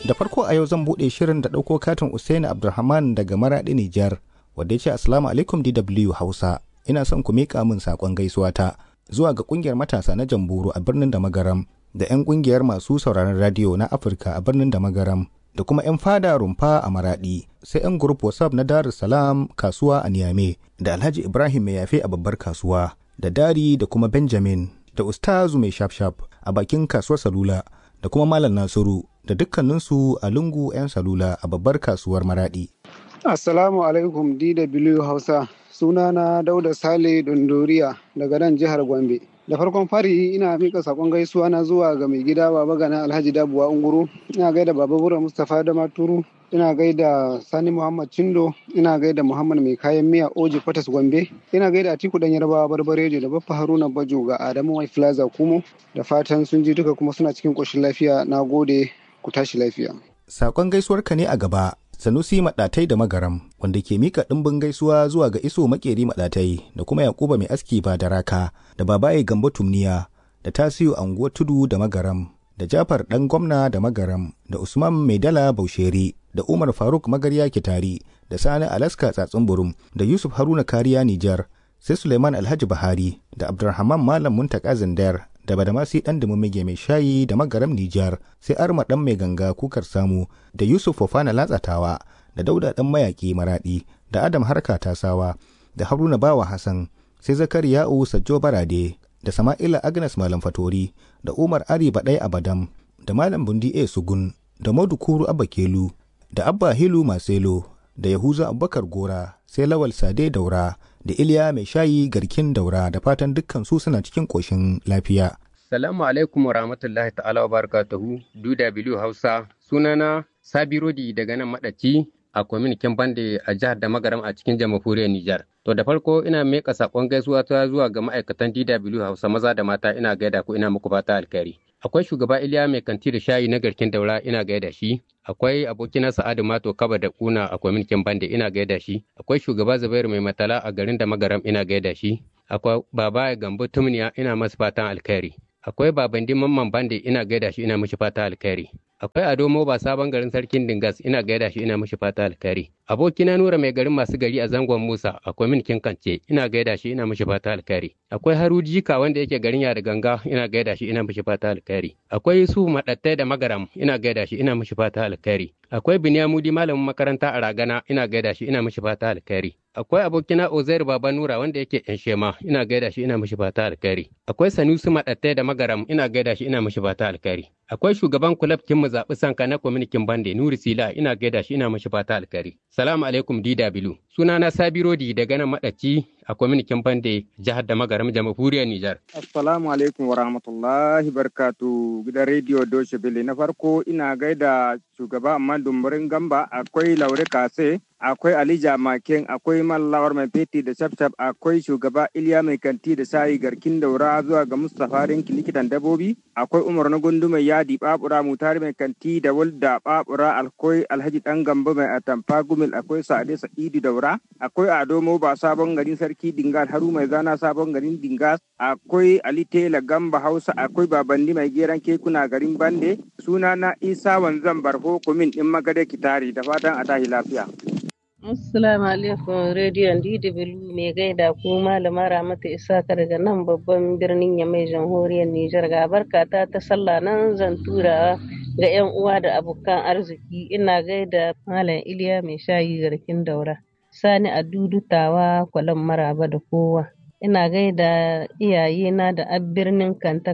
Da farko a yau zan buɗe shirin da ɗauko katin Usaini Abdulrahman daga Maraɗi Nijar, wadda ya ce Assalamu alaikum DW Hausa. Ina son ku miƙa min saƙon gaisuwa ta zuwa ga ƙungiyar matasa na Jamburu a birnin da Magaram da 'yan ƙungiyar masu sauraron radiyo na Afirka a birnin da Magaram da kuma 'yan fada rumfa a Maraɗi sai 'yan grup WhatsApp na Dar es Salaam kasuwa a Niamey da Alhaji Ibrahim mai yafe a babbar kasuwa da Dari da kuma Benjamin da Ustazu mai shafshaf a bakin kasuwar Salula da kuma Malam Nasiru da dukkaninsu a lungu 'yan salula a babbar kasuwar Maradi. Assalamu alaikum DW Hausa. Sunana Dauda Sale Dondoriya daga nan jihar Gombe. Da farkon fari ina mika sakon gaisuwa na zuwa ga mai gida baba gana Alhaji Dabuwa Unguru, ina gaida baba Bura Mustapha da Maturu, ina gaida Sani Muhammad Chindo, ina gaida Muhammad mai kayan miya Oji Kwatas Gombe, ina gaida Atiku Dan Yarbawa Barbarejo da Baffa Haruna Bajo ga Adamu Wai Plaza Kumo, da fatan sun ji duka kuma suna cikin ƙoshin lafiya na gode ku tashi lafiya. Sakon gaisuwarka ne a gaba, Sanusi Maɗatai da Magaram, wanda ke mika ɗimbin gaisuwa zuwa ga Iso Makeri Maɗatai da kuma Yakuba Mai Aski ba da raka da Babaye Gambo Tumniya da Tasiu Anguwa Tudu da Magaram da Jafar Ɗan Gwamna da Magaram da Usman Maidala Bausheri da Umar Faruk Magarya Kitari da Sani Alaska Tsatsun Burum da Yusuf Haruna Kariya Nijar sai Suleiman Alhaji Bahari da Abdulrahman Malam Muntaka Zindar da Badamasi ɗan Dumumige mai shayi da Magaram Nijar sai Arma ɗan mai ganga kukar samu da Yusuf Fofana Latsatawa da Dauda ɗan mayaƙi Maraɗi da Adam Harka Tasawa da Haruna Bawa Hassan sai Zakariya'u Sajjo Barade da Sama'ila Agnes Malam Fatori da Umar Ari Baɗai Abadam da Malam Bundi A Sugun da Modu Kuru Abba Kelu da Abba Hilu Maselo da Yahuza Abubakar Gora sai Lawal Sade Daura da Iliya mai shayi garkin daura da fatan dukkan su suna cikin ƙoshin lafiya. Salamu alaikum wa rahmatullahi ta'ala wa barakatuhu DW Hausa sunana Sabi Rodi daga nan madaci a kwaminikin bande a jihar da magaram a cikin jamhuriyar Nijar. To da farko ina meka sakon gaisuwa ta zuwa ga ma'aikatan DW Hausa maza da mata ina gaida ku ina muku fata alkhairi. Akwai shugaba Iliya mai kanti da shayi na garkin daura ina gaida shi. Akwai abokina Sa'adu Mato Kaba da Kuna a kwaminikin bande ina gaida shi. Akwai shugaba Zubairu mai matala a garin da magaram ina gaida shi. Akwai baba Gambo Tumniya ina masa fatan alkhairi. Akwai babandi mamman bande ina gaida shi ina mishi fata alkhairi. Akwai Ado Moba sabon garin sarkin Dingas ina gaida shi ina mishi fata alkhairi. Abokina Nura mai garin masu gari a zangon Musa akwai min kance ina gaida shi ina mishi fata alkhairi. Akwai Haru Jika wanda yake garin Yada Ganga ina gaida shi ina mishi fata alkhairi. Akwai Yusuf Madattai da Magaram ina gaida shi ina mishi fata alkhairi. Akwai Binyamudi malamin makaranta a Ragana ina gaida shi ina mishi fata alkhairi. Akwai abokina Ozair Baba Nura wanda yake yan shema ina gaida shi ina mishi fata alkhairi. Akwai Sanusi Madattai da Magaram ina gaida shi ina mishi fata alkhairi. Akwai shugaban kulab kin mu zaɓi sanka na kwaminikin bande Nuri Sila ina gaida shi ina mishi fata alkhairi. Salamu alaikum DW. Sunana Sabirodi daga nan Madaci a kwaminikin bande jihar da magaram jamhuriyar Nijar. Assalamu alaikum wa rahmatullahi barkatu gidan rediyo Doshe Bele na farko ina gaida shugaba amma dumburin gamba akwai Laure Kase akwai Alija Maken akwai Mallawar mai feti da shafshaf akwai shugaba Iliya mai kanti da sayi garkin daura zuwa ga Mustapha Rinki likitan dabobi akwai Umar na gundu mai yadi babura mutari mai kanti da walda babura akwai Alhaji dan gamba mai atamfa gumil akwai Sa'ade Sa'idu daura akwai Ado Moba sabon garin sarki Dingas Haru mai zana sabon garin Dingas akwai Ali Tela Gamba Hausa akwai Babandi mai geran kekuna garin Bande suna na Isa Wanzan Barho kumin din Magade Kitari da fatan a tahi lafiya. Assalamu alaikum rediyon DW mai gaida ku malama Ramatu Isaka daga nan babban birnin Yamai jamhuriyar Nijar ga barkata ta sallah nan zan tura ga 'yan uwa da abokan arziki ina gaida Malam Iliya mai shayi garkin daura Sani a dudutawa kwalan maraba da kowa ina gaida iyayena da ab birnin Kanta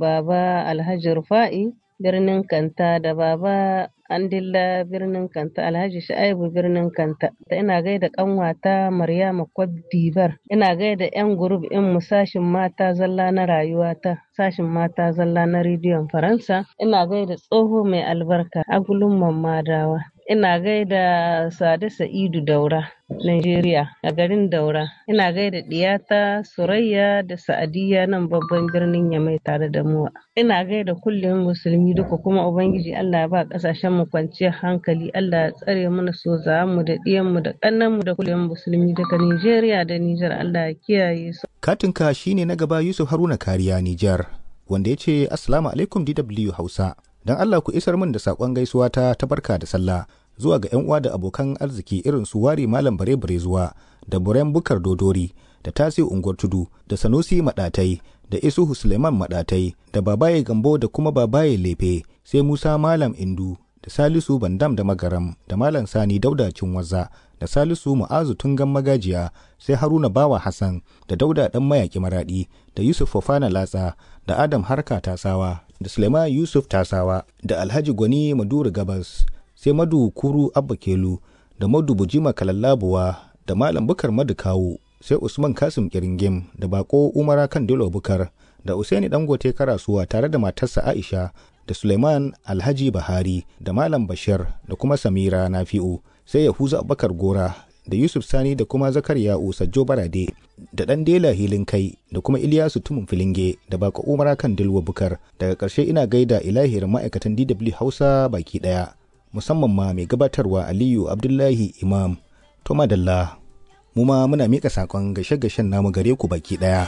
baba Alhaji Rufa'i birnin Kanta da baba Andilla birnin Kanta Alhaji Sha'ibu birnin Kanta da ina gaida kanwata Maryama Kwadibar ina gaida yan gurub in mu sashin mata zalla na rayuwata sashin mata zalla na rediyon Faransa ina gaida tsoho mai albarka agulun mamadawa ina gaida Sade Sa'idu Daura Nigeria a garin Daura ina gaida diyata Surayya da Sa'adiyya nan babban birnin Yamai tare da mu ina gaida kullum musulmi duka kuma ubangiji Allah ba kasashen mu kwanciyar hankali Allah ya tsare mana so mu da diyan mu da kannan mu da kullum musulmi daga Nigeria da Niger Allah ya kiyaye su katinka shine na gaba Yusuf Haruna Kariya Nijar wanda ya ce Assalamu alaikum DW Hausa don Allah ku isar min da saƙon gaisuwa ta ta barka da sallah zuwa ga 'yan uwa da abokan arziki irin su wari malam bare bare zuwa da buren bukar dodori da tasi unguwar tudu da sanusi maɗatai da isuhu suleiman maɗatai da babaye gambo da kuma babaye lefe sai musa malam indu da salisu bandam da magaram da malam sani dauda cinwaza da salisu mu'azu tungan magajiya sai haruna bawa hassan da dauda dan mayaki maradi da yusuf fofana latsa da adam harka tasawa da suleiman yusuf tasawa da alhaji gwani maduru gabas sai madu kuru abba kelu da madu bujima kalallabuwa da malam bukar madu kawu sai usman kasim kiringim da bako umara kan dilo bukar da usaini dangote karasuwa tare da matarsa aisha da suleiman alhaji bahari da malam bashir da kuma samira nafi'u sai yahuza abubakar gora da yusuf sani da kuma zakariya sajjo barade da dan dela hilin kai da kuma iliyasu tumun filinge da bako umara kan dilwa bukar daga ƙarshe ina gaida ilahir ma'aikatan dw hausa baki ɗaya musamman ma mai gabatarwa aliyu abdullahi imam to madalla mu ma muna mika sakon gashe-gashen namu gare ku baki daya.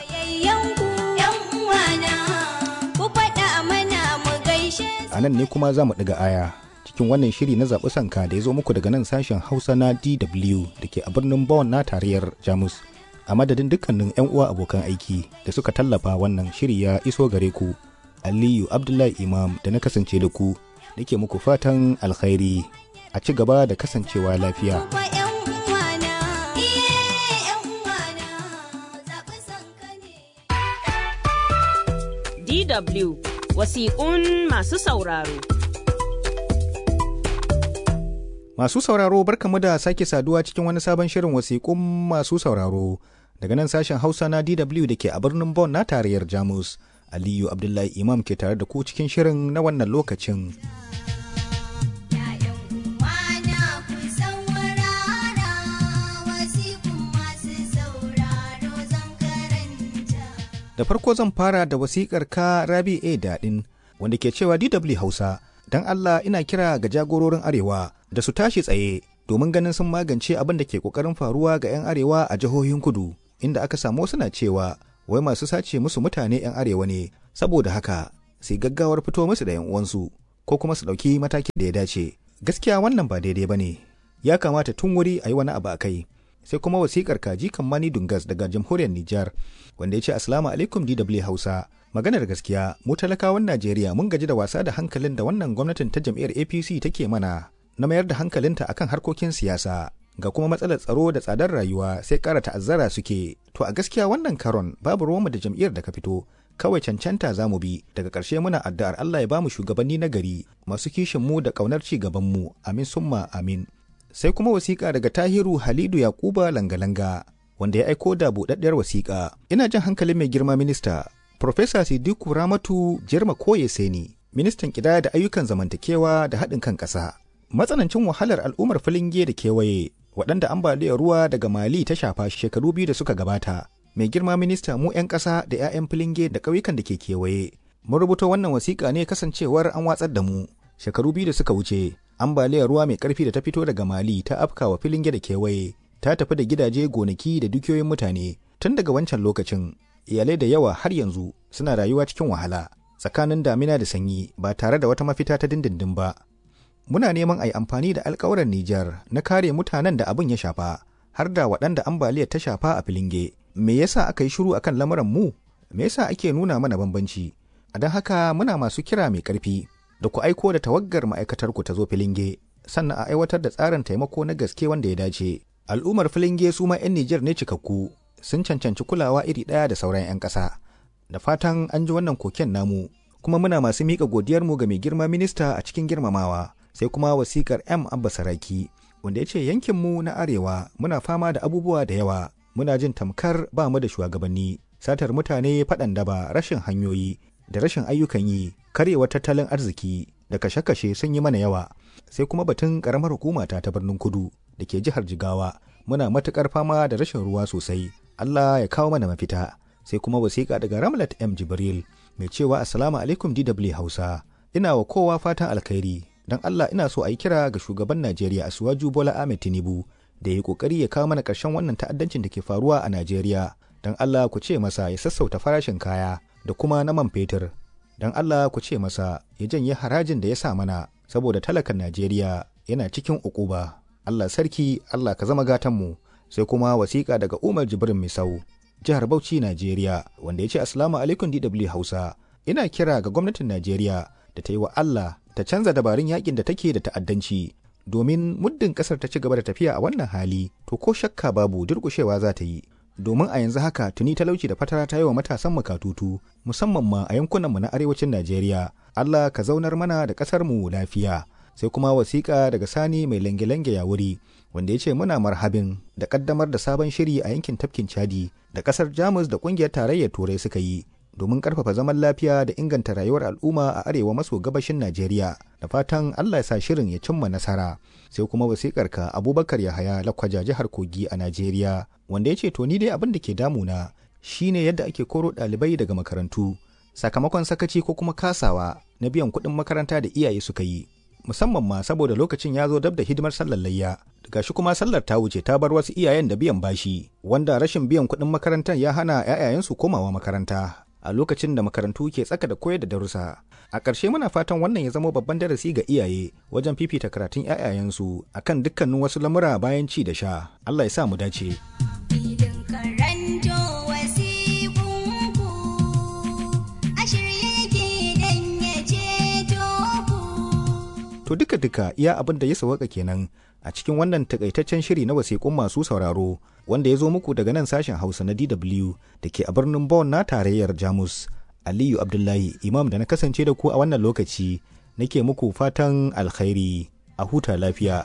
A nan ne kuma za mu ɗiga aya cikin wannan shiri na zaɓi sanka da ya zo muku daga nan sashen Hausa na DW da ke a birnin Bonn na tarayyar Jamus. A madadin dukkanin 'yan uwa abokan aiki da suka tallafa wannan shiri ya iso gare ku. Aliyu Abdullahi Imam da na kasance da ku nake muku fatan alkhairi a ci gaba da kasancewa lafiya. DW wasiƙun masu sauraro. Masu sauraro barkamu da sake saduwa cikin wani sabon shirin wasiƙun masu sauraro daga nan sashen Hausa na DW da ke a birnin Bonn na tarayyar Jamus. Aliyu Abdullahi Imam ke tare da ku cikin shirin na wannan lokacin. Da farko zan fara da wasikar ka Rabi A Daɗin wanda ke cewa DW Hausa don Allah ina kira ga jagororin Arewa da su tashi tsaye domin ganin sun magance abin da ke ƙoƙarin faruwa ga 'yan Arewa a jihohin kudu inda aka samu suna cewa wai masu sace musu mutane 'yan Arewa ne saboda haka sai gaggawar fito musu da 'yan uwansu ko kuma su ɗauki matakin da ya dace gaskiya wannan ba daidai ba ne ya kamata tun wuri a yi wani abu a kai sai kuma wasikar kaji kammani dungas daga jamhuriyar Nijar wanda ya ce Assalamu alaikum DW Hausa. Maganar gaskiya mu talakawan Najeriya mun gaji da wasa da hankalin da wannan gwamnatin ta jam'iyyar APC take mana na mayar da hankalinta akan harkokin siyasa ga kuma matsalar tsaro da tsadar rayuwa sai ƙara ta'azzara suke to a gaskiya wannan karon babu ruwanmu da jam'iyyar da ka fito kawai cancanta za mu bi daga ƙarshe muna addu'ar Allah ya bamu shugabanni na gari masu kishin mu da ƙaunar ci gaban mu amin summa amin sai kuma wasiƙa daga tahiru halidu yakuba langa-langa wanda ya aiko da buɗaɗɗiyar wasiƙa ina jan hankalin mai girma minista Profesa Sidiku Ramatu Jirma Koye Seni, ministan ƙidaya da ayyukan zamantakewa da haɗin kan ƙasa. Matsanancin wahalar al'ummar filinge da kewaye waɗanda ambaliyar ruwa daga Mali ta shafa shekaru biyu da suka gabata. Mai girma minista mu 'yan ƙasa da 'ya'yan filinge da ƙauyukan da ke kewaye. Mun rubuta wannan wasiƙa ne kasancewar an watsar da mu. Shekaru biyu da suka wuce, ambaliyar ruwa mai ƙarfi da ta fito daga Mali ta afkawa filinge da kewaye. Ta tafi da gidaje, gonaki da dukiyoyin mutane. Tun daga wancan lokacin, iyalai da yawa har yanzu suna rayuwa cikin wahala tsakanin damina da sanyi ba tare da wata mafita ta dindindin ba. Muna neman a yi amfani da alkawuran Nijar na kare mutanen da abin ya shafa, har da waɗanda ambaliyar ta shafa a filinge. Me yasa aka yi shiru akan lamuran mu? Me yasa ake nuna mana bambanci? A don haka muna masu kira mai ƙarfi da ku aiko da tawaggar ma'aikatar ku ta zo filinge, sannan a aiwatar da tsarin taimako na gaske wanda ya dace. Al'ummar filinge su ma 'yan Nijar ne cikakku, sun cancanci kulawa iri ɗaya da sauran 'yan ƙasa. Da fatan an ji wannan koken namu, kuma muna masu miƙa godiyarmu ga mai girma minista a cikin girmamawa, sai kuma wasikar M. Abba Saraki, wanda ya ce yankinmu na Arewa muna fama da abubuwa da yawa, muna jin tamkar ba mu da shugabanni, satar mutane faɗan daba rashin hanyoyi, da rashin ayyukan yi, karyewar tattalin arziki, da kashe-kashe sun yi mana yawa, sai kuma batun ƙaramar hukumata ta birnin kudu da ke jihar Jigawa, muna matuƙar fama da rashin ruwa sosai. Allah ya kawo mana mafita sai kuma wasiƙa daga Ramlat M Jibril mai cewa Assalamu alaikum DW Hausa ina wa kowa fatan alkhairi don Allah ina so a yi kira ga shugaban Najeriya Asuwaju Bola Ahmed Tinubu da ya kokari ya kawo mana ƙarshen wannan ta'addancin da ke faruwa a Najeriya don Allah ku ce masa ya sassauta farashin kaya da kuma na man fetur don Allah ku ce masa ya janye harajin da ya sa mana saboda talakan Najeriya yana cikin ukuba Allah sarki Allah ka zama gatanmu sai kuma wasiƙa daga Umar Jibrin Misau jihar Bauchi Najeriya wanda ya ce Assalamu alaikum DW Hausa ina kira ga gwamnatin Najeriya da ta yi wa Allah ta canza dabarun yakin da take da ta'addanci domin muddin kasar ta ci gaba da tafiya a wannan hali to ko shakka babu durƙushewa za ta yi domin a yanzu haka tuni talauci da fatara ta yi wa matasan makatutu musamman ma a yankunanmu na arewacin Najeriya Allah ka zaunar mana da ƙasar mu lafiya sai kuma wasiƙa daga Sani mai lange-lange ya wuri wanda ya ce muna marhabin da ƙaddamar da sabon shiri a yankin tafkin Chadi da ƙasar Jamus da ƙungiyar tarayyar Turai suka yi domin ƙarfafa zaman lafiya da inganta rayuwar al'umma a arewa maso gabashin Najeriya da fatan Allah ya sa shirin ya cimma nasara sai kuma wasiƙar ka Abubakar Yahaya Lakwaja jihar Kogi a Najeriya wanda ya ce to ni dai abin da ke damuna shine yadda ake koro ɗalibai daga makarantu sakamakon sakaci ko kuma kasawa na biyan kuɗin makaranta da iyaye suka yi musamman ma saboda lokacin ya zo dab da hidimar sallar layya gashi kuma sallar ta wuce ta bar wasu iyayen da biyan bashi wanda rashin biyan kuɗin makarantar ya hana 'ya'yayensu komawa makaranta a lokacin da makarantu ke tsaka da koyar da darussa a ƙarshe muna fatan wannan ya zama babban darasi ga iyaye wajen fifita karatun 'ya'yayensu akan dukkanin wasu lamura bayan ci da sha Allah ya sa mu dace To duka-duka iya abin da ya sawaka kenan a cikin wannan takaitaccen shiri na wasiƙun masu sauraro wanda ya zo muku daga nan sashen Hausa na DW da ke a birnin Bonn na tarayyar Jamus. Aliyu Abdullahi Imam da na kasance da ku a wannan lokaci nake muku fatan alkhairi a huta lafiya.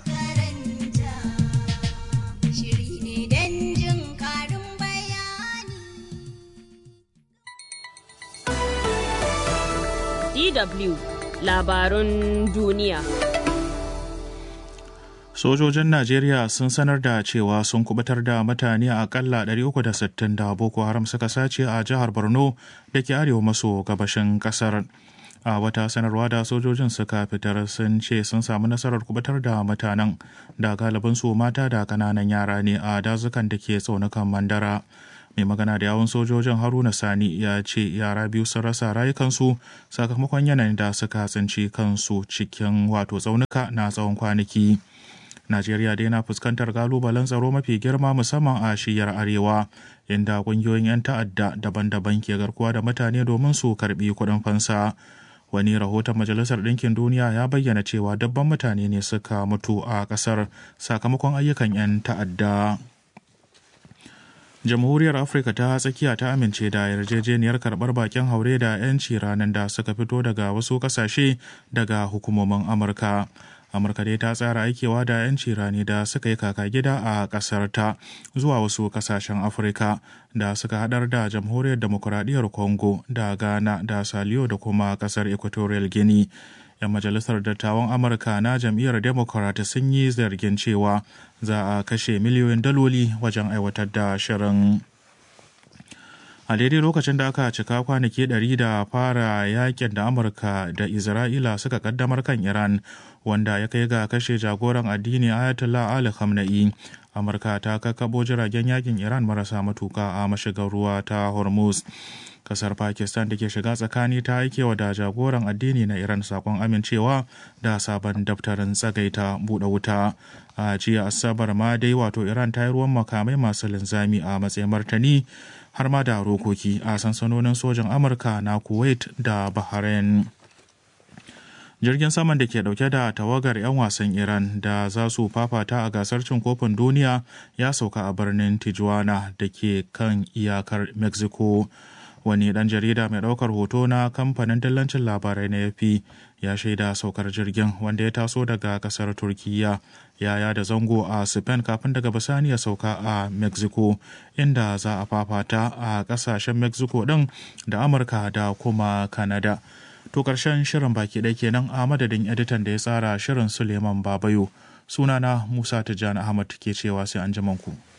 DW labarun duniya. Sojojin Najeriya sun sanar da cewa sun kubutar da mutane akalla 360 da Boko Haram suka sace a jihar Borno da ke arewa maso gabashin kasar. A wata sanarwa da sojojin suka fitar sun ce sun samu nasarar kubutar da mutanen da galibinsu mata da kananan yara ne a dazukan da ke tsaunukan Mandara. mai magana da yawon sojojin haruna sani ya ce yara biyu sun rasa rayukansu sakamakon yanayin da suka tsinci kansu cikin wato tsaunuka na tsawon kwanaki najeriya dai na fuskantar kalubalen tsaro mafi girma musamman a shiyar arewa inda kungiyoyin 'yan ta'adda daban-daban ke garkuwa da mutane domin su karbi kuɗin fansa wani rahoton majalisar ɗinkin duniya ya bayyana cewa dabban mutane ne suka mutu a ƙasar sakamakon ayyukan 'yan ta'adda jamhuriyar afirka ta tsakiya ta amince da yarjejeniyar karbar bakin haure da 'yanci ranar da suka fito daga wasu kasashe daga hukumomin amurka amurka dai ta tsara aikewa da 'yanci rani da suka yi kaka gida a kasar ta zuwa wasu kasashen afirka da suka hadar da jamhuriyar demokuraɗiyyar congo da ghana da saliyo da kuma kasar equatorial guinea 'yan majalisar dattawan amurka na jam'iyyar democrat sun yi zargin cewa za a kashe miliyoyin daloli wajen aiwatar da shirin a daidai lokacin da aka cika kwanaki 100 da fara yakin da amurka da isra'ila suka kaddamar kan iran wanda ya kai ga kashe jagoran addini ayatollah ali khamenei amurka ta kakkabo jiragen yakin iran marasa matuka a mashigar ruwa ta hormuz kasar pakistan da ke shiga tsakani ta aikewa da jagoran addini na iran sakon amincewa da sabon daftarin tsagaita buɗe wuta a jiya asabar ma dai wato iran ta yi ruwan makamai masu linzami a matsayin martani har ma da rokoki a sansanonin sojan amurka na kuwait da bahrain jirgin saman da ke dauke da tawagar 'yan wasan iran da za su fafata a gasar cin kofin duniya ya sauka a birnin tijuana da ke kan iyakar mexico wani dan jarida mai daukar hoto na kamfanin dillancin labarai na yafi ya shaida saukar jirgin wanda ya taso daga kasar turkiya yaya da zango a spain kafin daga bisani ya sauka a mexico inda za a fafata a kasashen mexico din da amurka da kuma canada to karshen shirin baki ɗaya kenan a madadin editan da ya tsara shirin suleiman babayo sunana musa tijjani ahmad ke cewa sai an ku.